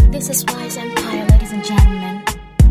This is Wise Empire, ladies and gentlemen.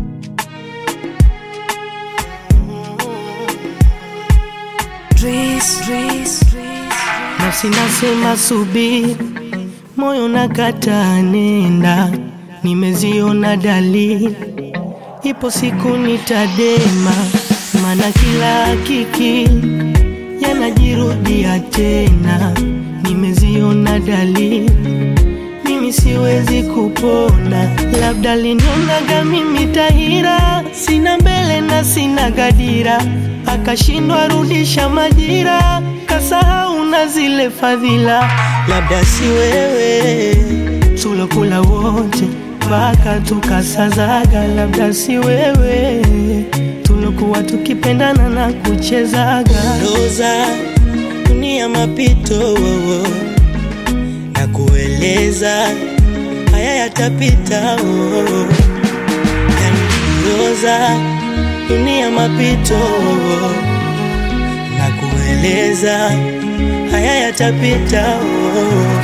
Nafsi nasema subiri, moyo nakata nenda, nimeziona dalili, ipo siku nitadema, maana kila hakiki yanajirudia tena, nimeziona dalili mimi siwezi kupona, labda linionaga mimi tahira, sina mbele na sina gadira, akashindwa rudisha majira, kasahau na zile fadhila, labda si wewe tulokula wote mpaka tukasazaga, labda si wewe tulokuwa tukipendana na kuchezaga Roza dunia mapito wowo na kueleza haya yatapita oh. Yani Roza dunia mapito oh. na kueleza haya yatapita oh.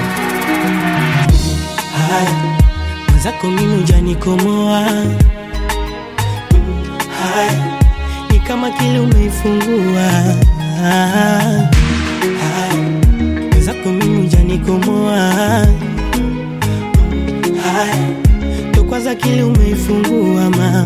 Haya mwenzako mimi hujanikomoa Haya ni kama kile umeifungua Haya mwenzako mimi hujanikomoa Haya ndo kwanza kile umeifungua mama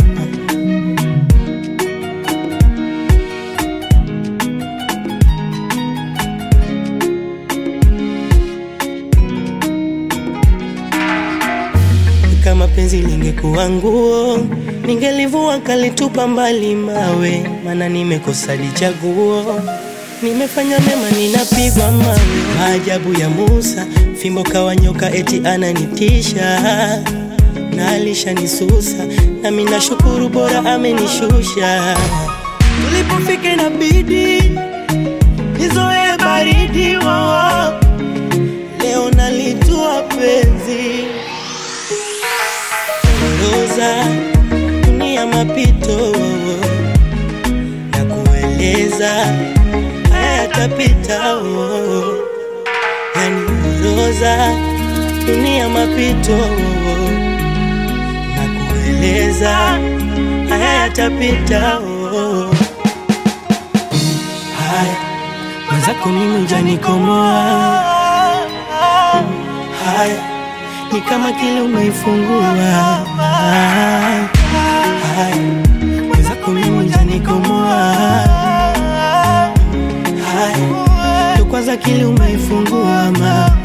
kama penzi lingekuwa nguo ningelivua kalitupa mbali mawe, maana nimekosa lichaguo. Nimefanya mema ninapigwa mawe, maajabu ya Musa, fimbo kawa nyoka eti ananitisha na alishanisusa, nami nashukuru bora amenishusha. Tulipofika inabidi nizoe baridi wo, leo nalitua penzi Roza dunia mapito na kueleza haya yatapita oh. Yani Roza dunia mapito na kueleza haya yatapita oh. Haya mwenzako mimi hujanikomoa haya ni kama kile umeifungua Haya, mwenzako mimi hujanikomoa Haya, ndo kwanza kile umeifungua mama